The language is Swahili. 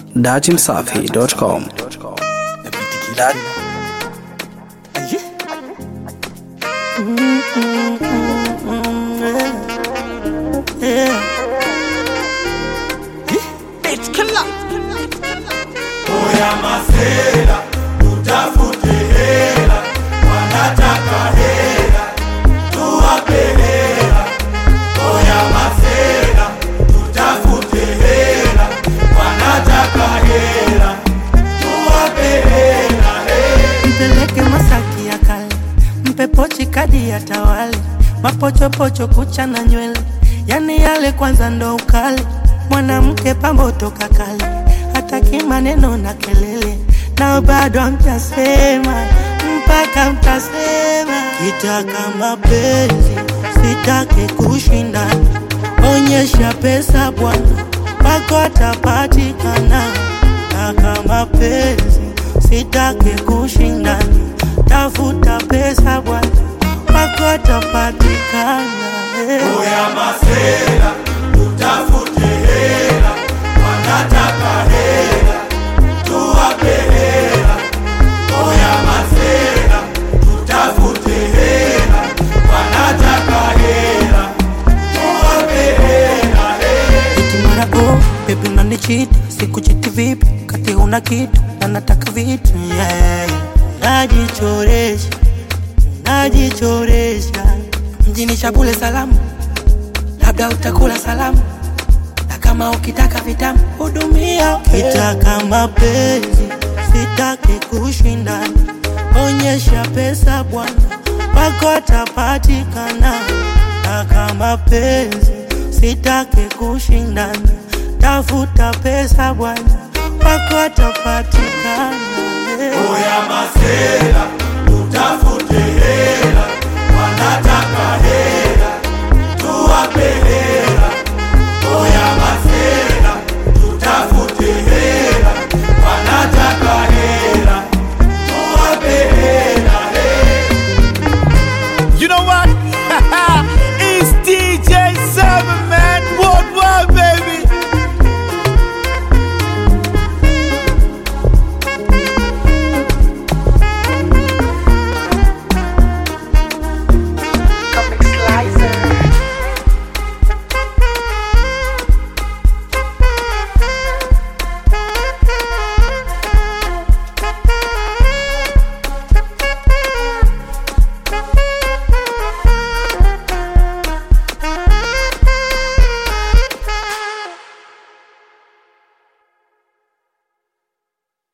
datimsafi.com. Dat- Oya masela, tutafute hela, wanataka hela, tuwape hela. Oya masela, tutafute hela, wanataka hela, tuwape hela. mpeleke Masaki ya kale, mpe pochi kadi ya tawale, mapochopocho kucha na nywele, yani yale kwanza ndo ukale. Mwanamke pambo toka kale, hataki maneno na kelele, nao bado hamtasema mpaka mtasema. Kitaka mapenzi sitaki kushindana, onyesha pesa bwana, wako atapatikana. Taka mapenzi sitaki kushindana, tafuta pesa bwana, wako atapatikana. eh. Oya masela, tutafute hela, wanataka hela, tuwape hela. Oya masela, tutafute hela, wanataka hela, tuwape hela. Eti mara oh, baby unanichiti, sikuchiti vipi? Kati una kitu na nataka vitu yeah. Najichoresha, najichoresha mjini Shabule salamu, labda utakula salamu na kama ukitaka vitamu hudumia. Kitaka mapenzi sitaki kushindana, onyesha pesa bwana, wako atapatikana. Taka mapenzi sitaki kushindana, tafuta pesa bwana, wako atapatikana. Oya masela, tutafute